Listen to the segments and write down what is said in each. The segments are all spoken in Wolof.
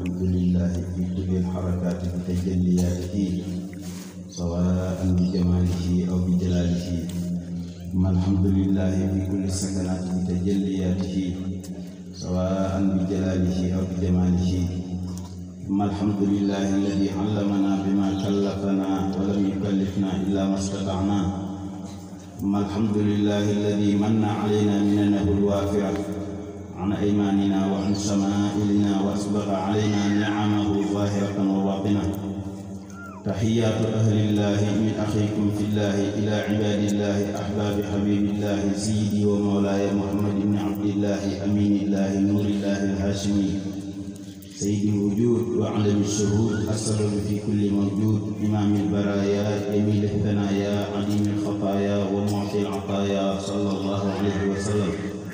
الحمد لله في كل الحركات بتجلياته سواء بجماله أو بجلاله ثم الحمد لله في كل السكنات بتجلياته سواء بجلاله أو بجماله ثم الحمد لله الذي علمنا بما كلفنا ولم يكلفنا إلا ما استطعنا ثم الحمد لله الذي من علينا مننه الوافرة عن أيماننا وعن شمائلنا وأسبغ علينا نعمه ظاهرة وباطنة تحيات أهل الله من أخيكم في الله إلى عباد الله أحباب حبيب الله سيدي ومولاي محمد بن عبد الله أمين الله نور الله الهاشمي سيد الوجود وعلم الشهود السبب في كل موجود إمام البرايا جميل الثنايا عديم الخطايا ومعطي العطايا صلى الله عليه وسلم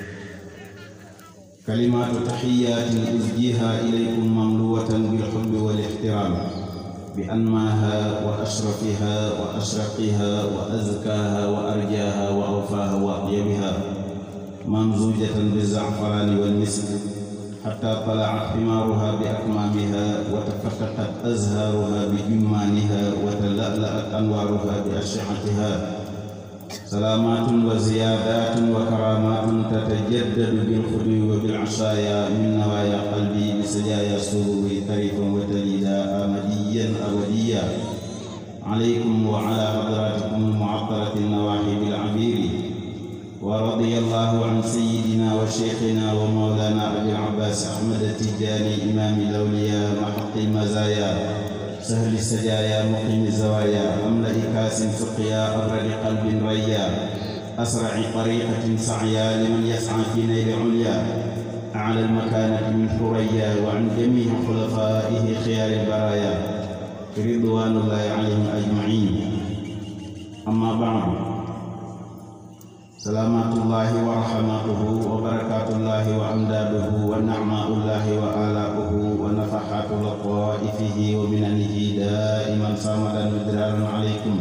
كلمات تحيات أزجيها إليكم مملوة بالحب والاحترام بأنماها وأشرفها وأشرقها وأزكاها وأرجاها وأوفاها وأطيبها ممزوجة بالزعفران والمسك حتى طلعت ثمارها بأكمامها وتفتقت أزهارها بجمانها وتلألأت أنوارها بأشعتها سلامات وزيادات وكرامات تتجدد بالخدو وبالعشايا من نوايا قلبي بسجايا سروري طريفا وتليدا آمديا أبديا عليكم وعلى حضراتكم المعطرة النواحي بالعبير ورضي الله عن سيدنا وشيخنا ومولانا أبي العباس أحمد التجاني إمام الأولياء محق المزايا سهل السجايا مقيم الزوايا أملأ كاس سقيا أبرد قلب ريا أسرع طريقة سعيا لمن يسعى في نيل عليا أعلى المكانة من ثريا وعن جميع خلفائه خيار البرايا رضوان الله عليهم أجمعين أما بعد سلامات الله ورحمته وبركات الله وأمداده ونعماء الله وآلاؤه ونفحات لطائفه ومننه دائما صامدا مدرارا عليكم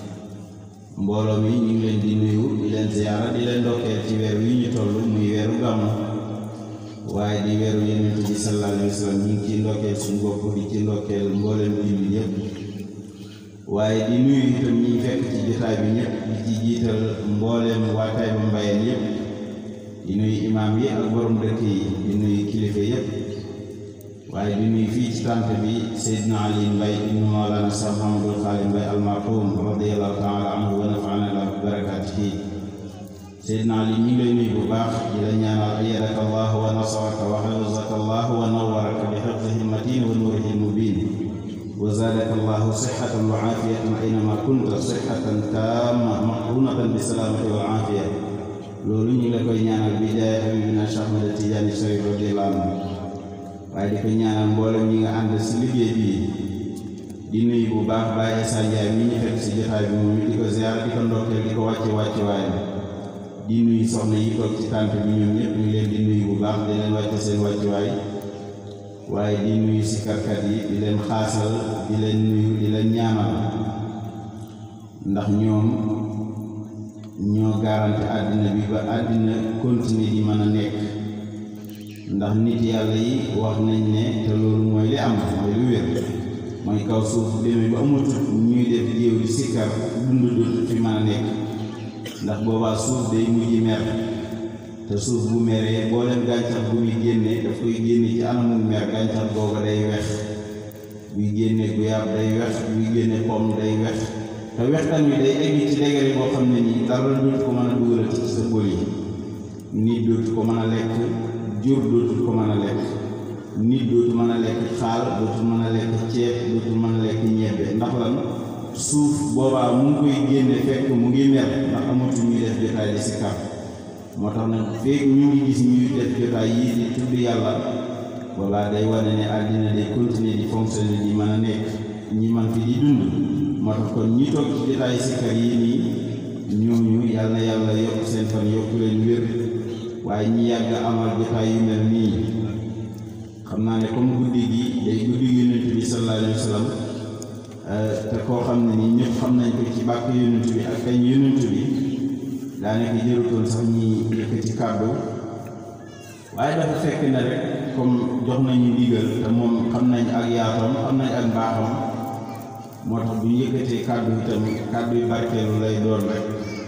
mbooloo mi ñu ngi leen di nuyu di leen ziyaara di leen ndokkeel ci weer wi ñu toll muy weeru gàmmu waaye di weeru yonent bi sallallahu alayhi wa sallam ñu ngi ciy ndokkeel suñu bopp di ci ndokkeel mbooleem jullit yépp waaye di nuyu itam ñi fekk ci jotaay bi ñëpp di ci jiital mbooleem waa Taïba Mbayeen yëpp di nuyu imaam yi ak borom dëkk yi di nuyu kilifa yëpp waaye di nuyu fii ci tànt bi Seydina Ali Mbay ibnu Mawlana Cheikh Mahamadul Xaali Mbay almarhum radiallahu taala anhu wa nafaana la bi barakaatihi Seydina Ali ñu ngi lay nuyu bu baax di la ñaanal ayyadaka allahu wa nasaraka wa xafizaka allahu wa nawaraka bi xifdihi matin wa nuurihi mubin وزادك الله صحة وعافية أينما كنت صحة تامة مقرونة بالسلامة والعافية loolu ñu la koy ñaanal bi jaay Habibina Cheikh Ahmad Tidiane Chérif radiyallahu anhu waaye di ko ñaanal mboolem ñi nga ànd si liggéey bi di nuyu bu baax Baye Issa Ndiaye mi ñu fekk si jotaay bi moom di ko ziar di ko ndokkeel di ko wàcce wàcce waaye di nuyu soxna yi toog ci tànt bi ñoom ñëpp ñu leen di nuyu bu baax di leen wàcce seen wàcce waay waaye di nuyu sikarkat yi di leen xaasal di leen nuyu di leen ñaanal ndax ñoom ñoo garanti àddina bi ba àddina continuer di mën a nekk ndax nit yàlla yi wax nañ ne te loolu mooy li am mooy lu wér mooy kaw suuf demee ba amatul ñuy def géew di sikkar dund dootul fi mën a nekk ndax boobaa suuf day mujj mer te suuf bu meree boo leen gàncax bu muy génne daf koy génne ci anamul mer gàncax googa day wex buy génne guyaab day wex buy génne pomme day wex te wextan wi day egg ci degere boo xam ne nii dara dootu ko mën a dugalati ci sa bol yi nit dootu ko mën a lekk jur dootu ko mën a lekk nit dootu mën a lekk xaal dootu mën a lekk ceeb dootu mën a lekk ñebbe ndax lan suuf boobaa mu ngi koy génne fekk mu ngi mer ndax amatu ñuy def jotaay di si kar moo tax nag feeg ñu ngi gis ñuy def jotaay yii di tudd yàlla walla day wane ne àddina day continuer di fonctionner di mën a nekk ñi man fi di dund moo tax kon ñi toog ci jotaay sikkar yii nii ñooñu yàlla na yàlla yokk seen fan yokk leen wér waaye ñi yàgg amal jotaay yu mel nii xam naa ne comme guddi gi day guddi yonent bi sallallahu alayhi wa sallam te koo xam ne nii ñëpp xam nañ ko ci bàkk yonent bi ak kañ yonent bi daanaka jërutoon sax ñi yëkkati kàddu waaye dafa fekk na rek comme jox nañu ndigal te moom xam yaatoom xam nañ ak mbaaxam moo tax bu ñu yëkkatee kàddu itam kàddu yu barkeelu lay doon rek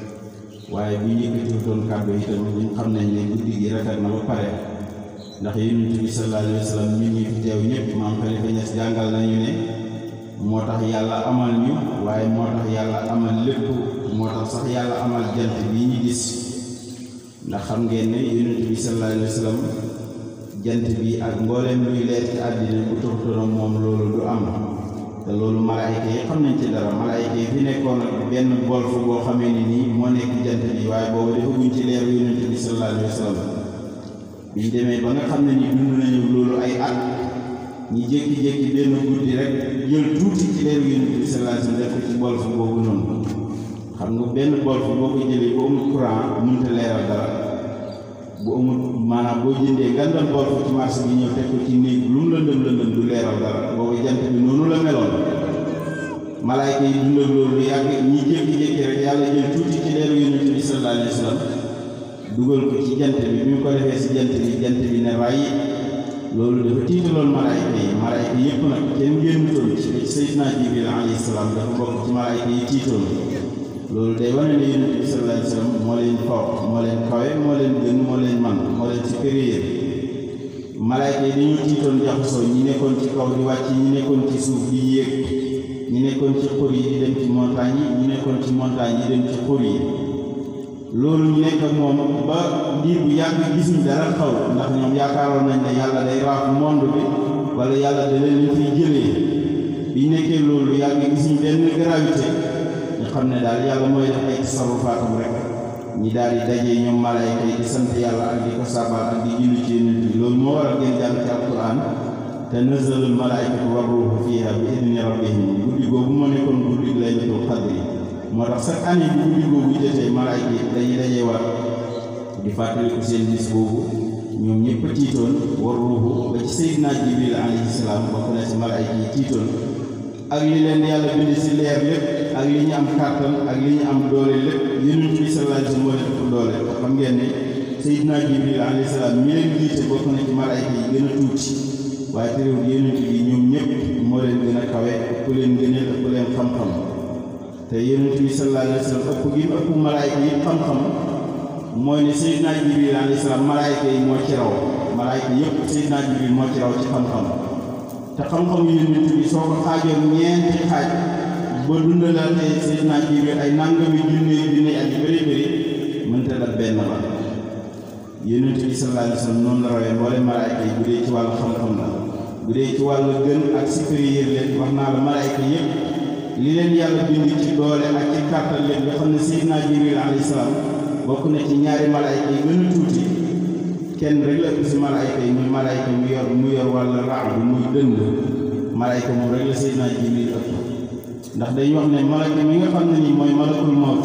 waaye bu ñu yëkkatee doon kàddu itam ñu xam nañ ne guddi gi rafet na ba pare ndax yonent bi sallallahu alayhi wa sallam ñun ñi fi teew ñëpp maam Xalifa Ñas jàngal nañu ne moo tax yàlla amal ñu waaye moo tax yàlla amal lépp moo tax sax yàlla amal jant bi ñu gis ndax xam ngeen ne yonent bi sallallahu alayhi wa sallam jant bi ak mbooleem luy leer ci àddina bu toxutoon moom loolu du am te loolu malaayka yi xam nañ ci dara malaayka yi fi nekkoon ak benn golf boo xamee ni nii moo nekk jant bi waaye boobu defaguñ ci leeru yonent bi sallallahu alayhi wa sallam biñ demee ba nga xam ne ni dund nañu loolu ay at ñi jékki-jékki benn guddi rek jël tuuti ci leeru yonent bi sallallahu alayhi wa sallam def ko ci golf boobu noonu xam nga benn golf boo ko jëlee bu amul courant mënta leeral dara bu amul maanaam boo jëndee ngandal golf ci marché bi ñëw teg ko ci néeg lu mu lëndëm lëndëm du leeral dara boobu jant bi noonu la meloon malaayka yi dundal loolu yàgg ñi jékki-jékki rek yàlla jël tuuti ci leeru yonent bi sallallahu alayhi wa sallam dugal ko ci jant bi bi mu ko defee si jant bi jant bi ne ràyyi loolu dafa tiitaloon malaayka yi malaayka yëpp nag kenn génnutoon ci Seydina Jibril alayhi salaam dafa bokk ci malaayka yi tiitoon loolu day wane ne yonent bi sallallahu alayhi wa sallam moo leen faw moo leen kawe moo leen gën moo leen man moo leen supérieur malaayka yi dañoo tiitoon jaxasoo ñi nekkoon ci kaw di wàcc ñi nekkoon ci suuf di yéeg ñi nekkoon ci xur yi di dem ci montagne yi ñi nekkoon ci montagne yi dem ci xur yi loolu ñu nekk ak moom ba diir bu yàgg gisuñ dara xaw ndax ñoom yaakaaroon nañ ne yàlla day raaf monde bi wala yàlla da leen fiy jëlee biñ nekkee loolu yàgg gisuñ benn gravité ñu xam ne daal yàlla mooy def ay tasarufaatam rek ñi daal di dajee ñoom malaayka yi di sant yàlla ak di ko sabal ak di julli ci yonent bi loolu moo waral ngeen jàng ci alquran tanazzalul malaayikatu war ruuhu fiiha bi idni rabbihim guddi googu moo nekkoon guddi laylatul qadri moo tax chaque année bu guddi googu jotee malaayka yi dañuy dajee war di fàttaliku seen bis boobu ñoom ñëpp tiitoon war ruuhu ba ci Seydina Jibril alayhi salaam bokk na ci malaayka yi tiitoon ak li leen yàlla bind si leer lépp ak li ñu am kàttan ak li ñu am doole lépp yonent bi sallallahu alayhi wa sallam moo leen ëpp doole te xam ngeen ne Seydina Jibril alayhi salaam mi leen jiite bokk na ci malaayka yi gën a tuuti waaye terewul yonent bi ñoom ñëpp moo leen gën a kawe ëpp leen gëneel ëpp leen xam-xam te yonent bi sallallahu alayhi wa sallam ëpp gi mu ëpp malaayka yi xam-xam mooy ne Seydina Jibril alayhi salaam malaayka yi moo ci raw malaayka yëpp Seydina Jibril moo ci raw ci xam-xam te xam-xam yonent bi soo ko xaajoon ñeenti xaaj ba dundalaatee Seydina Jibril ay nangami junne junne ak yu bëri bëri mënta daf benn ba yonent bi sallallahu alayhi wa sallam noonu la rawee mboolem malaayka yi bu dee ci wàllu xam-xam la bu dee ci wàllu gën ak supérieur leen wax naa la malaayka yëpp li leen yàlla bind ci doole ak ci kàttan leen nga xam ne Seydina Jibril alayhi salaam bokk na ci ñaari malaayka yi gën a tuuti kenn rek la ëpp si malaayka yi muy malaayka mu yor mu yor wàllu raab bi muy dënd malaayka moom rek la Seydina Jibril ëpp ndax dañ wax ne malaayka mi nga xam ne nii mooy malakul mawt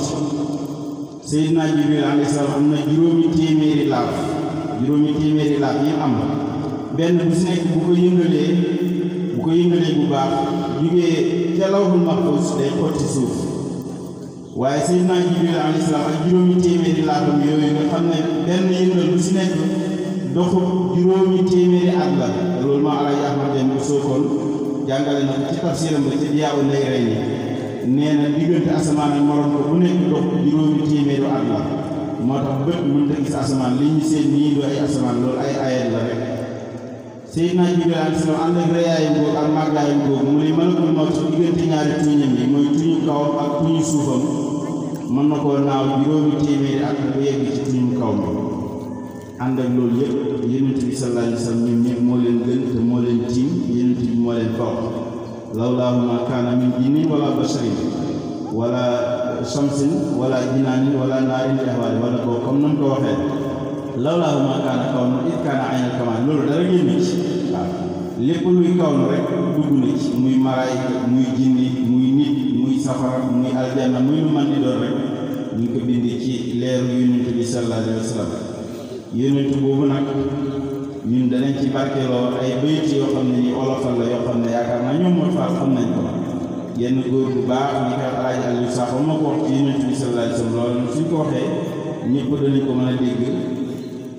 Seydina Jibril alayhi salaam am na juróomi téeméeri laaf juróomi téeméeri laaf yi am benn bu si nekk bu ko yëngalee bu ko yëngalee bu baax jugee ca lawhul mahfuz day xotti suuf waaye Seydina Jibril alayhi salaam ak juróomi téeméeri laafam yooyu nga xam ne benn yëngal bu si nekk doxu juróomi téeméeri at la loolu ma Alaaji Ahmad Dem bu sookoon jàngale na ko ci tafsiram ba ci Diyaawu Nayrayni nee na diggante asamaan ak morom ko bu nekk dox juróomi téeméeru at la moo tax bët mënut a gis asamaan li ñu seen nii du ay asamaan loolu ay ayat la rek Seydina Jibril alayhi salaam ànd ak reyaayam googu ak màggaayam googu mu ne malakul mawt diggante ñaari tuñam yi mooy tuñu kawam ak tuñu suufam mën na koo naaw juróomi téeméeri at ba yegg ci tuñu kaw mi ànd ak loolu yëpp yonent bi sallallahu alayhi wa sallam ñoom ñëpp moo leen gën te moo leen tiim yonent bi moo leen faw lawlaahu ma kaana min jinnin wala basharin wala shamsin wala jinaanin wala naarin ihwaali wala boobu comme nam ko waxee lawlaahu ma kaana kaw na it kaana aynal kamaan loolu dara génn ci waaw lépp luy kaw na rek dugg na ci muy malaayika muy jinni muy nit muy safara muy aljanna muy lu man di doon rek ñu ngi ko bind ci leeru yonent bi sallallahu alayhi wa sallam yonent boobu nag ñun danañ ci barkeeloo ay bayit yoo xam ne ni olofal la yoo xam ne yaakaar naa ñoom moo faat xam nañ ko yenn góor bu baax ñi ko alaaji Aliou Sakho moo ko wax ci yonent bi sallallahu alayhi wa sallam loolu suñ ko waxee ñëpp danañ ko mën a dégg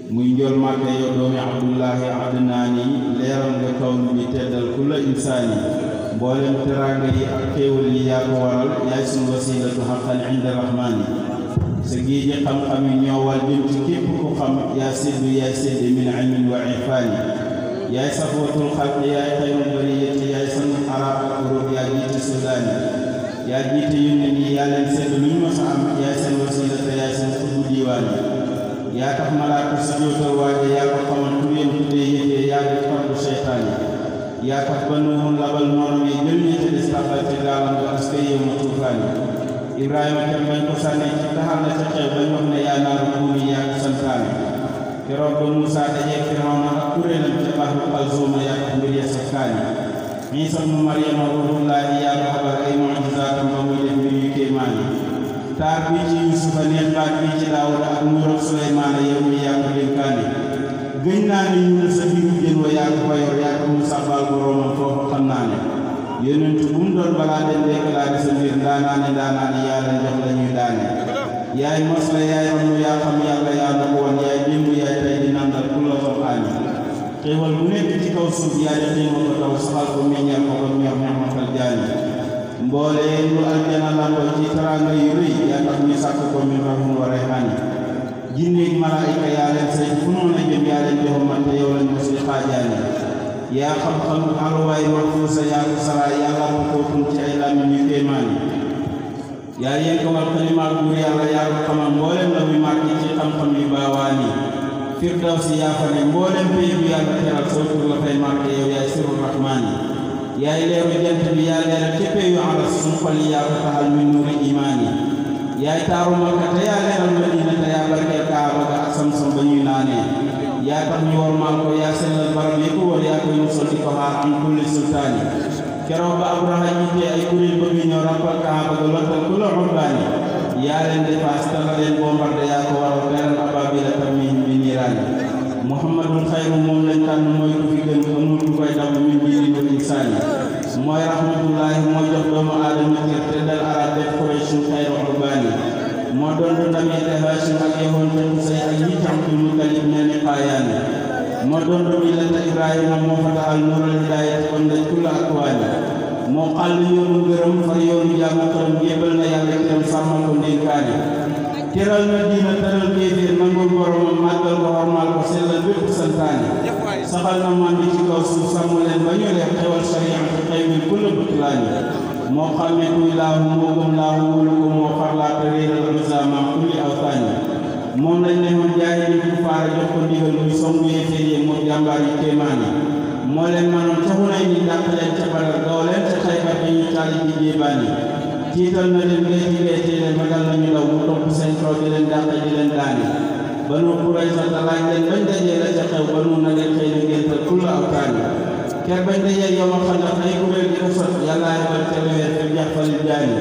muy njool màkke yow doomi abdullahi adnaani leeral nga kawn bi teddal kulla insaani mboolem teraanga yi ak xéewal yi yaa ko waral yaay sunu wasilatu xaqan inda rahmaani sa géeji xam-xam yi ñoowal jëm ci képp ku xam yaa séddu yaay sédde min ilmin wa irfaani yaay safwatul xalq yaay xayrul bariyati yaay san arab ak urub yaa jiite sudaani yaa jiite yónne yi yaa leen sédd lu ñu mës a am yaay seen wasilata yaay seen xutbu diiwaan yi yaa tax malaaka si jootal waaje yaa ko xamal turéen tuddee yëfee yaa ngi fardu seytaan yi yaa tax ba nuuxun labal noonu yi jël ñi ci des taxal ci gaalam nga aska yow ma tuufaan yi ibrahima kem bañ ko sànni ci taxal na ca xew bañ wax ne yaa naaru kuuni yaa ko santaane keroog ba Moussa dajee Firawna ak kuréelam ca bahru Kalzuuma yaa tax mbir ya sakkaani Iisa mu Maryama ruuhullaahi yaa ko xabar ay mucjizaatam ba muy def mbir yu kéemaani taar bi ci yusufa neex baat bi ci daawuda ak nguuram suleymaana yow mi yaa ko dénkaane gëñ naa ne ñu ne sa biiru jën wa yaa ko fa yor yaa ko mu sabbal boroomam foofu xam naa ne yonentu bu mu doon balaa den déclaré sa mbir ndaanaane ndaanaane yaa leen jox la ñuy daane yaay mos la yaay ram yaa xam yàlla yaa na ko woon yaay démb yaay tey di nandal ku la xam aani xéewal bu nekk ci kaw suuf yaa di xiima ko taw saxal ko meññal ko ko ñor ñaxmatal jaani mboolee lu aljana lamboo ci teraanga yu rëy yaa tax ñu sàkk ko min rahun wa rayhaani jinneeg malaayika yaa leen say fu noonu jëm yaa leen joxamante yow lañ mos di xaajaani yaa xam-xam alwaay wax fuusa yaa ko sara yàlla ko kootun ci ay làmmiñ yu kéemaani yaa yenkawal xalimaat buur yàlla yaa ko xamal mboolem la muy màgg ci xam-xam yu baawaani firdawsi yaa fa ne mboolem pay bu yàlla teral soo tur la fay màgg yow yaay sirul rahmaani yaay leeru jant bi yaa leeral ci peyu aras suñu xol yi yaa ko taxal min nuuri imaani yaay taaru Makka te yaa leeral Madina te yaa barkeel Kaaba ga ak Samsam ba ñuy naanee yaa tax ñu war maal ko yaa sellal barab yi ko wër yaa koy musal di ko xaar am kulli sultaani keroog ba Abraha jiitee ay kuréel bëgg ñëw rappal Kaaba ga lottal ku la urbaani yaa leen defaas te la leen bombardé yaa ko waral teral abaabila tarmihim bi niiraani muhammadul xayru moom lañ tànn mooy ku fi gën amul ku koy damm min diini wal insaani mooy rahmatullahi moo jox doomu aadama kër te dal arab def Qurayshun xayru urbaani moo doon du ndamee te Haashim ak yowoon te Qusay ak ñi ci Abdul Muttalib mel ni xaayaani moo doon du millata Ibrahima moo fa taxal nuural hidaayati kon daj kulla akwaani moo xàll yoonu gërëm far yoonu jaamu xërëm jébal na yàlla kiram sàmmal ko ndénkaani teral na diina teral kéeféer nangul boromam màggal ko xormaal ko sellal bépp santaani saxal na man bi ci kaw suuf sàmm leen ba ñu leen xewal sariyaatu xëy min kulla butlaani moo xàmmee kuy laahu moo gëm laahu wóolu ko moo farlaata réeral misaama kulli awtaani moom lañ ne woon jaay ni ku faara jox ko ndigal muy songu yéeféer yi moo jàmbaar yi kéemaani moo leen manoon ca xunay ni dàq leen ca badar gaw leen ca xaybar bi ñu taali bi jéebaani tiital na leen ngay jigéen ci leen magal nañu daw mu topp seen kaw di leen dàq di leen daani banu Qurayza ta laaj leen bañ dajee la ca xew banu na leen xëy na ngéntal kulla awtaani ker bañ dajee yow ma xam ay kuréel di ko sot yàlla yebal ca leweer fi jax falil jaani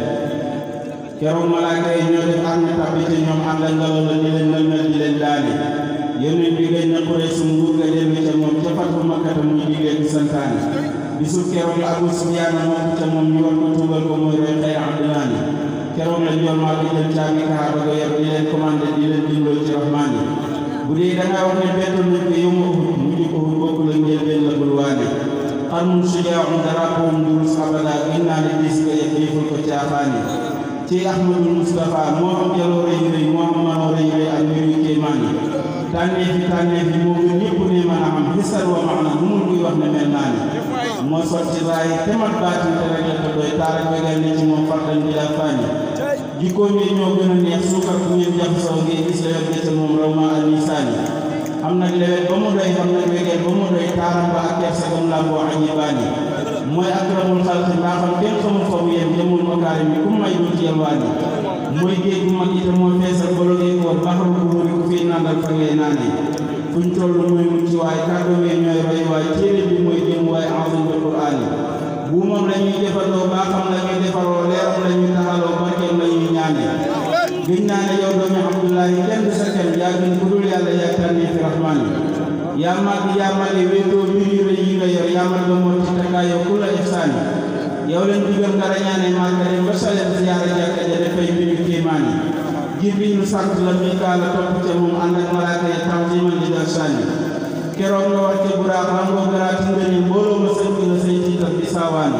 keroog malaaka yi ñoo def arme tabbi ci ñoom ànd ak ngelaw la di leen nalmel di leen daani yónnent bi gañ na Quraysh mu nguur ga dellu ca moom ca fatu makkata muy digle bi santaani bisu keroog la Abu Sufyaan moom ca moom ñu war ko tuubal ko mooy roy xëy abdinaani keroog la njool maa ko jël caabi Kaaba ga yor di leen commandé di leen dimbal ci rahmaani bu dee da ngaa wax ne bettoon nañ ko yow ma Uhud mujj ko Uhud bokk la njël benn la bul waane xarmun sujaaun darapoom durus abada gën naa ne dis nga yëg yëful ko caaxaani ci Ahmadul Mustafa moo am jaloo rëy rëy moo am manoo rëy rëy ak mbir yu kéemaani tànnee fi tànnee fi moo gën ñëpp ne mën a xam xisal wa maana bu mun kuy wax ne mel naa ne moo sotti raay te mat baatin te rek la ko doy taar ak wegal ne ci moom fardan bi la fàññi jikkoom yi ñoo gën a neex suukar bu ngeen jaxasoo ngeen gis la yor gerte moom raw ma al misaani am nag lewet ba mu doy xam nag wegel ba mu doy taaram ba ak kersa gam làmboo añi baani mooy akramul xalqi mbaa xam kenn xamul fa mu yem jëmul makaarim bi ku may dul ci yalwaani mooy géej bu mag ite moo feesal bologee koor baxaru bu muri ku fii nandal fa ngay naane fuñ toll mooy mucc waaye kàddu yi ñooy roy waaye téere bi mooy jëm waaye enzim bi quraan yi buumam la ñuy jëfandoo baaxam la ñuy defaroo leeram la ñuy taxaloo barkeem la ñuy ñaane gëñ naa ne yow doomi abdullahi kenn du sa kenn yaa gën ku dul yàlla yaa tànni fi rahmaan yi yaa màgg yaa màgg wéetoo mbir yu rëy yi nga yor yaa màgg moo ci takkaayoo ku la ihsaani yow leen digal nga rañaane màgg dem ba saleen ziyaara jàkka ja dafay mbiru kéemaani jibrilu sant la mikaala topp ca moom ànd ak malaaka ya tanziman li dal sànni keroog nga wàcce buraaq rangoo garaati ngëni mbooloo ma sënk la say tiital bi saawaani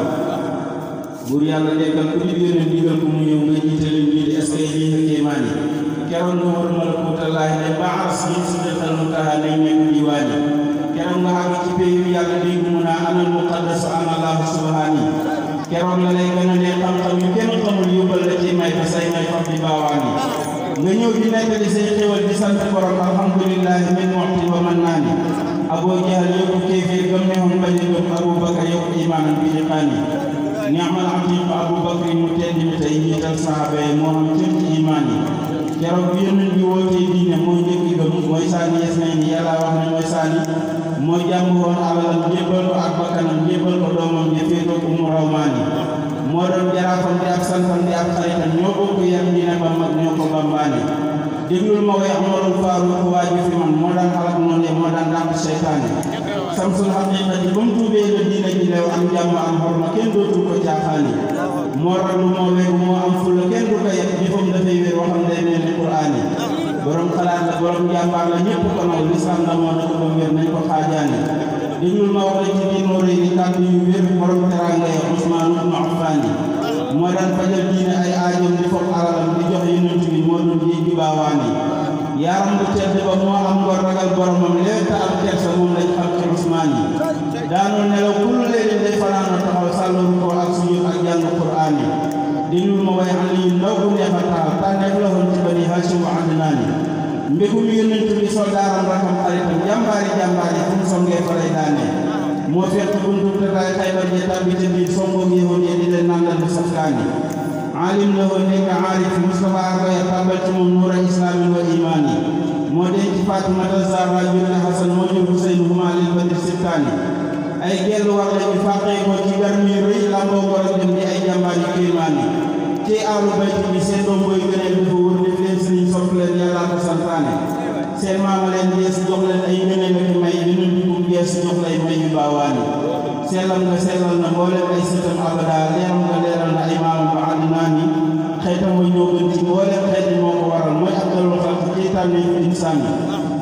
buur yàlla dekkal ku di yónent digal ko mu ñëw nga jiite leen lii di est-ce que lii nga kéemaani keroog nga wër malakuutallaahi ne baas yi sidratal muntaha nañ nekk diwaani keroog nga àgg ci péyu yàlla dégg mu naa anal muqaddasu ana allahu subhaani keroog la lay gën a ne xam-xam yu kenn xamul yóbbal la ci may fa say may fab di baawaani nga ñëw di nekk di say xéwal di sant borom alhamdulillahi min muxtin wa man naani aboo jahal yokku kéeféer gëm ne woon bañ a gëm abou bakar yokku imaanan bi liqaani ni'mal atiq abou bakar mu tedd mi tey ñiital saxaaba yi moo xam cër ci imaan yi keroog bi yónnent bi wootee diine mooy njëkk gëm mooy saani yes nañ ni yàlla wax ne mooy saani moo jàmm woon alalam jébbal ko ak bakkanam jébbal ko doomam ja féetoo ko mu rawmaani moo doon jaraafam di ab santam di ab xaritam ñoo bokk yam dina ba mag ñoo ko bambaani déglul ma way amarul faaruq waaju fi man moo daan xalak noonu de moo daan dàq seytaane samsul xaqiqati ba mu tuubee la diina ji leew am jàmm am xorma kenn dootul ko caaxaani moo raglu moo wegu moo am fulla kenn du ko yet jëfam dafay wér waxam day mel ni quraan yi borom xalaat la borom jàmbaar la ñëpp ko naw lislaam la moo na ko ba wér nañ ko xaajaani déglul ma wax la ci biir moo rëy ni kàddu yu wér borom teraanga ya Usmaan ibnu Affaan moo daan fajal diine ay aajoom di foog alalam di jox yonent bi moo doon géej gi baawaani yaaram bu tedd ba moo am ngor ragal boromam léegi te am kersa moom lañ xam ci Usmaan yi daanoo nelaw kullu léegi day fanaanoo taxaw sàlloon ko ak suñu ak jàng Qur'aan yi déglul ma way xam yu ndaw bu neex a taal tànneef la woon ci bani Haashim wa Adnaani mbégum yonent bi soldaaram rakam xaritam jàmbaari jàmbaari fu mu songee fa lay daanee moo fekk buntu tëraay Xaybar ji tàbbi ca biir songoog yëwoon yi di leen nandal bu safkaani aalim la woon nekk aarif Mustafa Akoya tàbbal ci moom nuura islaamin wa imaani moo denc Faatimata Zahra jur Hasan moo jur Huseyn huma lil badri sibtaani ay gellu war lañu fàqee ko ci garmi rëy lamboo ngor ak dem di ay jàmbaar yu kéemaani ci aalu bayt bi seen doom booy gëneel dafa wër def leen sëriñ sopp leen yàlla ko santaane seen maama leen gees jox leen ay ngëneel ak may yeneen dugub gees jox lay may yu baawaani sellal nga sellal na mbooleem ay sëtam abada leeral nga leeral na ay maamam ba àddinaani xeetam wa ñoo gën ci mbooleem xeet yi moo ko waral mooy abdalul xalq ci tànne yu insaan yi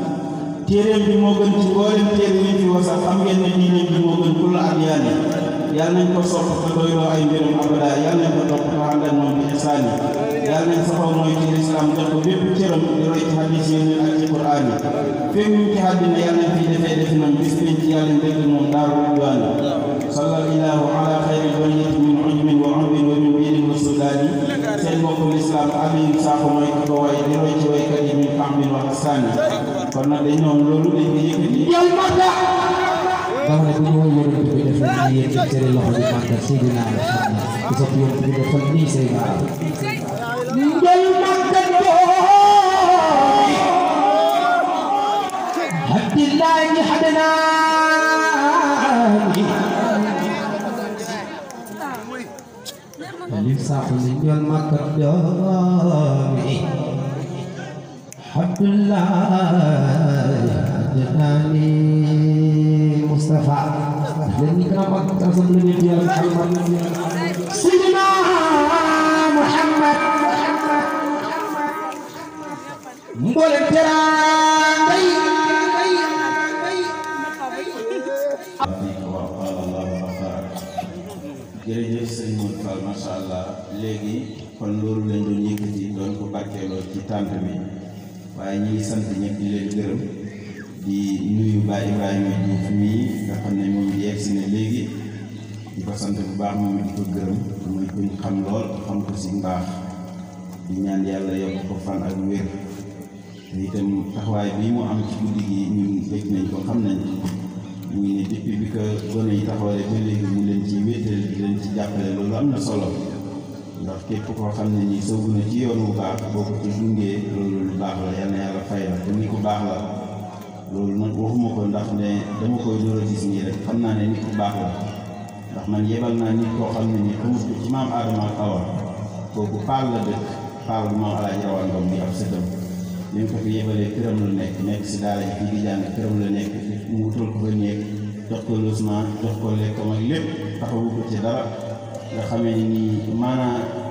téeréem bi moo gën ci mbooleem téere yi fi wasal xam ngeen ne diineem bi moo gën kulla adyaani yàlla nañ ko sopp te doyloo ay mbirum abada yàlla nañ ko topp te ànd ak moom bi ihsaan yi yàlla nañ saxoo mooy ci lislaam jox ko bépp cëram di roy ci hadis yi ak ci quraan yi fépp ñu ci àddina yàlla nañ fiy defee defi nam bis nañ ci yàlla dëgg moom daaru ridwaan sallal ilaahu ala xayri bariyati min ujmin wa urbin wa min biirin wa sudaani seen mbokku lislaam Aliou Sakho mooy ki ko way di roy ci waykat yi min kambin wa hasaani kon nag dañ noonu loolu dañ ko yëkkati dama ne bu ñu woy yonent bi def na yéen ci tere loxo bi màggal Seydina Muhammad ku sopp yonent bi defal nii say baax njël màggal Abdillahi Hadnaani Aliou Sakho ni njol màggal doomi Abdullahi Adnaani Mustafa leen ni kana mag tasam la nit yàlla Muhammad Seydina Muhammad mboolem teraanga yi waaw qaala allahu xafaar jërëjëf sëñ Modou Fall macha allah léegi kon loolu lañ doon yëkkati doon ko barkeeloo ci tànt bi waaye ñi ngi sant ñëpp di leen gërëm di nuyu Baye Ibrahima Diouf mii nga xam ne moom yegg si ne léegi di ko sant bu baax moom di ko gërëm muy kuñ xam lool xam ko si mbaax di ñaan yàlla yokk ko fan ak wér te itam taxawaay bii mu am ci guddi gi ñun bëgg nañ ko xam nañ ñu ngi ne depuis bi ko gone yi taxawalee ba léegi mu leen ci wéetal di leen ci jàppale loolu am na solo ndax képp koo xam ne nii soobu na ci yoon bu baax boo ko ci dungee loolu lu baax la yal na yàlla fay la te ni ku baax la loolu nag waxuma ko ndax ne dama koy door a gis nii rek xam naa ne nit ku baax la ndax man yebal naa nit koo xam ne nii xamut ko ci maam Adama ak Awa kooku paal la dëkk paal bu maam Alaaji Rawaan Ngom bi ab sëtam ñu ngi ko fi yebalee këram la nekk nekk si daara ji fii di jàng këram la nekk mu wutal ko fa néeg jox ko logement jox ko lekkam ak lépp taxawu ko ci dara nga xamee ni nii maanaam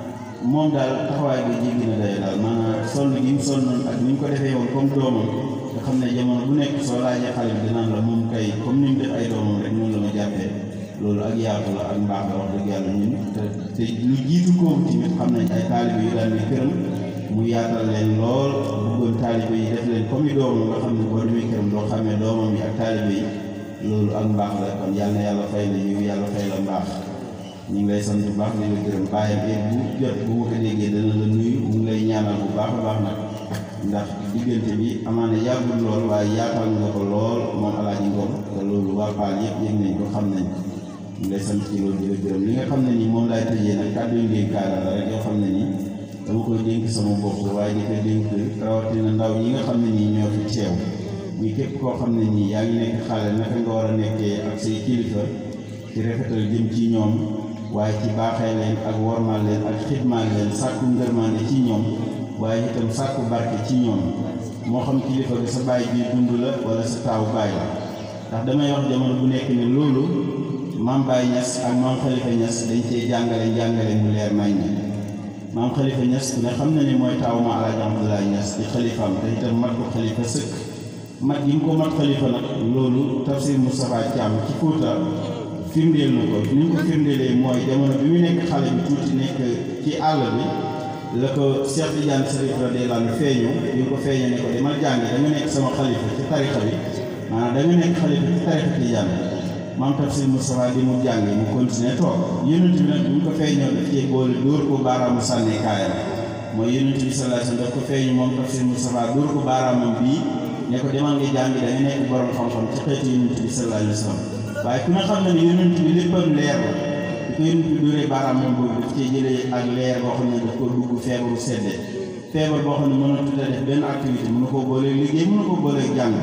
moom daal taxawaay bi jéggi na day daal maanaam sonn gi mu sonn ak ni mu ko defee woon comme doomam nga xam ne jamono bu nekk soo laajee xale bi dinaan la moom kay comme ni mu def ay doomam rek noonu la ma jàppee loolu ak yaatu la ak mbaax la wax dëgg yàlla ñun te te lu jiitu kooku tamit xam nañ ay taalibe yu daan ne këram mu yaatal leen lool bëggoon taalibe yi def leen comme i doomam nga xam ne boo demee këram doo xamee doomam yi ak taalibe yi loolu ak mbaax la kon yàlla na yàlla fay la yiw yàlla fay la mbaax ñu ngi lay sant bu baax di la gërëm bàyyam heure bu jot bu ma ko déggee dana la nuyu mu ngi lay ñaanal bu baax a baax nag ndax diggante bi amaana yàggul lool waaye yaatal nga ko lool moom alaaji Ngom te loolu waa Paal yëpp yëg nañ ko xam nañ ñu ngi lay sant ci loolu di la gërëm li nga xam ne nii moom laay tëjee nag kàddu yu ngeen kaara la rek yoo xam ne nii dama koy dénk sama bopp waaye di ko dénk rawatina ndaw ñi nga xam ne nii ñoo fi teew muy képp koo xam ne nii yaa ngi nekk xale naka nga war a nekkee ak say kilifa ci rafetal jëm ci ñoom waaye ci baaxee leen ak wormal leen ak xidmaal leen sàkku ngërmaande ci ñoom waaye itam sàkku barke ci ñoom moo xam kilifa bi sa baay bi dund la wala sa taawu baay la ndax damay wax jamono bu nekk ne loolu maam Baye Niass ak maam Khalifa Niass dañ cee jàngale jàngale mu leer nañ ñi maam Khalifa Niass ne xam na ne mooy taawu ma Alaaji Abdoulaye Niass di xalifaam te itam mat ko xalifa sëkk mat gi mu ko mat xalifa nag loolu tafsir Moustapha Thiam ci Fuuta firndeel na ko ni mu ko firndeelee mooy jamono bi mu nekk xale bi tuuti nekk ci àll bi la ko Cheikh Tidiane Serif radiyallahu anhu feeñu bi nga ko feeñoo ne ko demal jàngi da nga nekk sama xalifa ci tarixa bi maanaam da nga nekk xalifa ci tarixa Tidiane maam tafsir Moustapha di mu jàngi mu continuer toog yonent bi nag bi mu ko feeñoo daf cee boole dóor ko baaraamu sànni kaayam mooy yonent bi sallallahu alayhi wasallam daf ko feeñu moom tafsir Moustapha dóor ko baaraamam bii ne ko demal nga jàngi da nga nekk borom xam-xam ci xeetu yonent bi sallallahu alayhi wasallam waaye ku ne xam na ne yonent bi léppam leer la di ko yonent bi dóoree baaraamam boobu daf cee jëlee ak leer boo xam ne daf ko dugg feebaru sedde feebar boo xam ne mën a tudda def benn activité mën na koo boolee liggéey mën na koo boolee jàng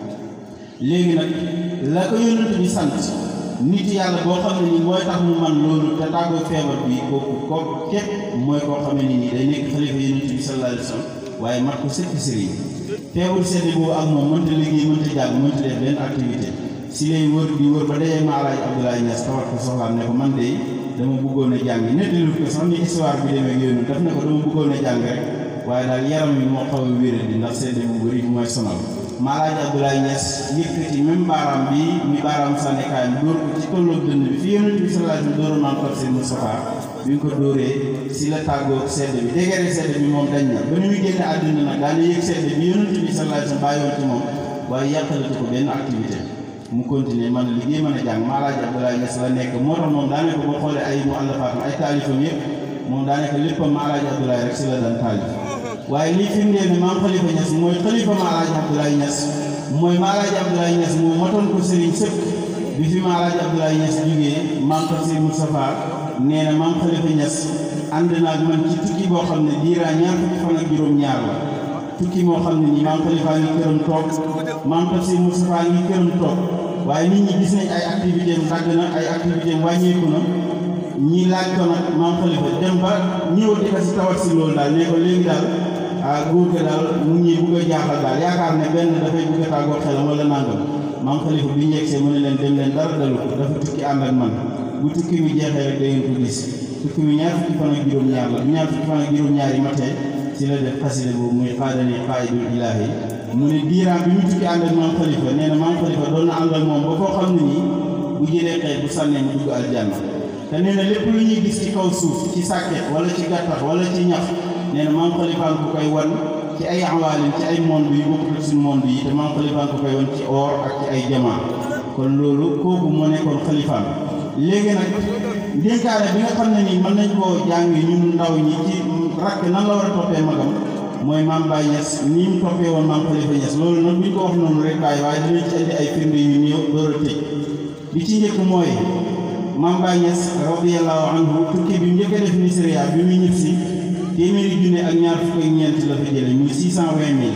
léegi nag la ko yonent bi sant nit yàlla boo xam ne nii mooy tax mu man loolu te tàggoo feebar bi kooku ko képp mooy koo xam ne nii day nekk xalifa yonent bi sallallahu alayhi wa sallam waaye mat ko sëkk sëriñ feebar sedde boobu ak moom mënta liggéey mënta jàng mënta def benn activité si lay wër di wër ba dajee ma Alaaji Abdoulaye Niass tawat ko soxlaam ne ko man de dama bëggoon a jàng nettali ko sax ni histoire bi demee ak yooyu daf ne ko dama bëggoon a jàng rek waaye daal yaram wi moo xaw a wéral di ndax sedde bu bëri bu mooy sonal ma Alaaji Abdoulaye Niass yëkkati même baaraam bi mi baaraam sànnikaay bi dóor ko ci tolloog dënn bi fi yonent bi sallallahu alayhi wa sallam dóoroon naan tafsir Moustapha bi nga ko dóoree si la tàggoog sedd bi dégere sedd bi moom dañ na ba ni muy génne àdduna nag daal di yëg sedd bi yonent bi sallallahu alayhi wa sallam bàyyoon ci moom waaye yàqalatu ko benn activité mu continuer man liggéey mën a jàng ma Alaaji Abdoulaye Niass la nekk moo tax moom daanaka boo xoolee ay mu àllafaatam ay taalifam yëpp moom daanaka léppam ma Alaaji Abdoulaye rek si la daan taalif waaye lii firndeel ne maam Khalifa Niass mooy xalifa ma Alaaji Abdoulaye Niass mooy ma Alaaji Abdoulaye Niass moo matoon ko sëriñ sëpp bi fi ma Alaaji Abdoulaye Niass jógee maam Tafsir Moustapha nee na maam Khalifa Niass ànd naa ak man ci tukki boo xam ne diiraa ñaar fukki fan ak juróom-ñaar la tukki moo xam ne nii maam Khalifa ngi këram toog maam Tafsir Moustapha ngi këram toog waaye nit ñi gis nañ ay activité am dagg na ay activité am wàññeeku na ñii laaj ko nag maam Khalifa dem ba ñëw di ko si tawat si loolu daal ne ko léegi daal ah góor ga daal mu ngi bugg a jaaxal daal yaakaar ne benn dafay bugg a tàggoo xelam wala nangam maam Khalifa bi ñu yegsee mu ne leen dem leen dara dalu ko dafa tukki ànd ak man bu tukki bi jeexee rek da ngeen ko gis tukki bi ñaar fukki fan ak juróom-ñaar la bu ñaar fukki fan ak juróom-ñaar yi matee ci la def xasida boobu muy xaadani xaayidul ilaahi mu ne diiraam bi mu tukki ànd ak maam Khalifa nee na maam Khalifa doon na ànd ak moom ba koo xam ne nii bu jëlee xëy bu sànnee mu dugg aljanna te nee na lépp lu ñuy gis ci kaw suuf ci sàkket wala ci gàttax wala ci ñax nee na maam Khalifa ko koy wan ci ay awaalin ci ay monde yu bokkul ak suñu monde yi te maam Khalifa ko koy wan ci or ak ci ay jamaa kon loolu kooku moo nekkoon xalifaam léegi nag ndénkaane bi nga xam ne nii mën nañ koo jàng ñun ndaw ñi ci rakk nan la war a toppee magam mooy maam Baye Niass ni mu toppee woon maam Khalifa Niass loolu nag buñ ko wax noonu rek bàyyi waaye dinañ ci indi ay firnde yu néew door a tëj bi ci njëkk mooy maam Baye Niass radiyallahu anhu tukki bi mu njëkk a def Nisriya bi muy ñib si téeméeri junne ak ñaar fukk ak ñeent la fa jële muy six cent vingt mille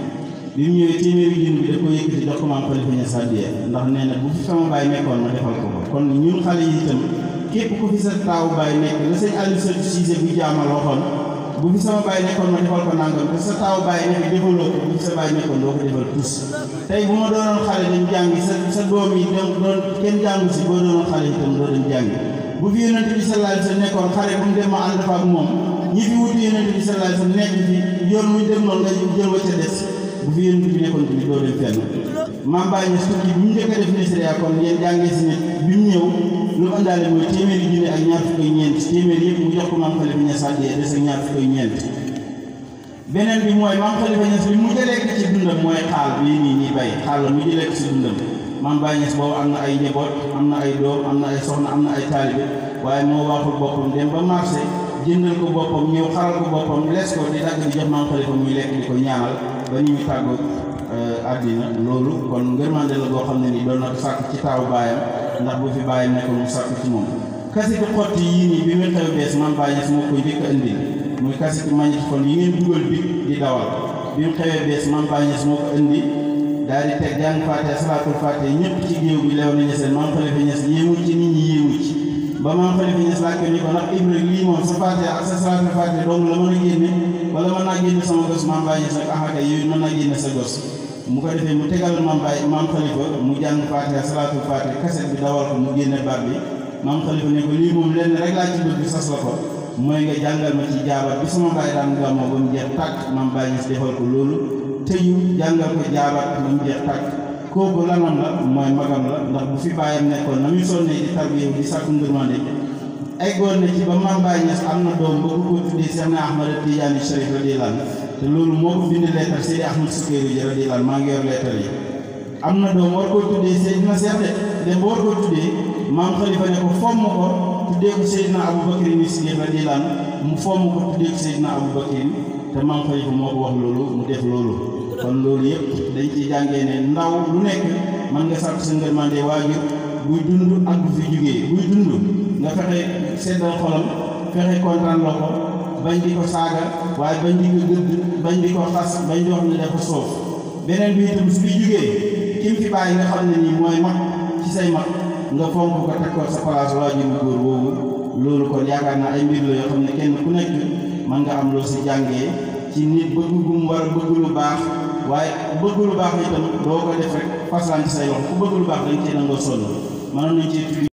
bi mu ñëwee téeméeri junne bi da ko yëkkati jox ko maam Khalifa Niass hadiya ndax nee na bu fi sama baay nekkoon ma defal ko ko kon ñun xale yi itam képp ku fi sa taawu baay nekk la sëñ Aliou Sall Cissé bu jaamal waxoon bu fi sama baay nekkoon ma defal ko nangam te sa taawu baay nekk defaloo ko bu fi sa baay nekkoon doo ko defal tus tey bu ma doonoon xale dañ jàngi sa sa doom yi doon doon kenn jàngu si boo doonoon xale itam doo dem jàngi bu fi yonent bi sallallahu alayhi wa sallam nekkoon xale bu mu dem ma ànd fa ak moom ñi fi wutu yonent bi sallallahu alayhi wasallam nekk fi yoon muy dem noonu nga jël wa ca des bu fi yonent bi nekkoon bi doo dem fenn maam Baye Niass tukki bi mu njëkk a def Nigeria kon ngeen jàngee si nit bi mu ñëw lu mu àndaale mooy téeméeri junne ak ñaar fukk ak ñeent téeméeri yëpp mu jox ko maam Khalifa Niass àddee des ak ñaar fukk ak ñeent beneen bi mooy maam Khalifa Niass li mu jëlee ko ci dundam mooy xaal bii nii ñuy bay xaal la mu jëlee ko ci dundam maam Baye Niass boobu am na ay njaboot am na ay doom am na ay soxna am na ay taalibe waaye moo waxul boppam dem ba marché jëndal ko boppam ñëw xaral ko boppam lees ko di dagg di jox maam Khalifa muy lekk di ko ñaanal ba ni ñu tàggoo àddina loolu kon ngërmande la boo xam ne ni doon na ko sàkk ci taawu baayam ndax bu fi baayam nekkoon mu sàkk ci moom kasitu xotti yii nii bi mu xew bees maam Baye Niass moo koy njëkk a indi muy kasitu magnétophone yi ngeen dugal bi di dawal bi mu xewee bees maam Baye Niass moo ko indi daal di teg jàng faate salaatul faate ñëpp ci géew bi leew nañu seen maam Khalifa Niass yéemu ci nit ñi yéemu ci ba maam Khalifa Niass laaj ko ni ko ndax Ibra lii moom sa faate ak sa salaatul faate dong la mën a génne wala mën naa génne sama gos maam Baye Niass nag axaka yooyu mën naa génne sa gos mu ko defee mu tegal maam Baye maam Khalifa mu jàng faate salaatul faate kaset bi dawal ko mu génne baat bi maam Khalifa ne ko lii moom lenn rek laa ci bëgg sas la ko mooy nga jàngal ma ci jaabat bi sama baay daan gàmmoo ba mu jeex tàkk maam Baye Niass defal ko loolu tëyu jàngal ko jaabat ba mu jeex tàkk kooku lanam la mooy magam la ndax bu fi bàyyam nekkoon na muy sonnee di tarbiyewu di sàkku ngërmande eggoon na ci ba maam Baye Niass am na doom ba ko tuddee Cheikh na Ahmad Tidiane Chérif radiyallahu anhu te loolu moo ko bind leetar Seydi Ahmad Sukayru ji radiyallahu anhu maa ngi yor leetar yi am na doom war koo tuddee Seydina Cheikh de dem ba war koo tuddee maam Khalifa ne ko fomm ko tuddee ko Seydina Aboubacry ni Siddiq radiyallahu anhu mu fomm ko tuddee ko Seydina Aboubacry te maam Khalifa moo ko wax loolu mu def loolu kon loolu yëpp dañ ciy jàngee ne ndaw lu nekk mën nga sàkk sa ngërmande waajur buy dund ak bu fi jógee buy dund nga fexe seddal xolam fexe kontaan loo ko bañ di ko saaga waaye bañ di ko gëdd bañ di ko xas bañ di wax ne dafa soof beneen bi itam su fi jógee kim fi bàyyi nga xam ne nii mooy mag ci say mag nga fonk ko teg ko sa place waajur bu góor boobu loolu kon yaakaar naa ay mbir la yoo xam ne kenn ku nekk mën nga am loo si jàngee ci nit bëgg gu mu war a bëgg lu baax waaye bëgg lu baax itam doo ko def rek faslaan ci say loxo ku bëgg lu baax dañ cee nangoo sonn mënoon nañ cee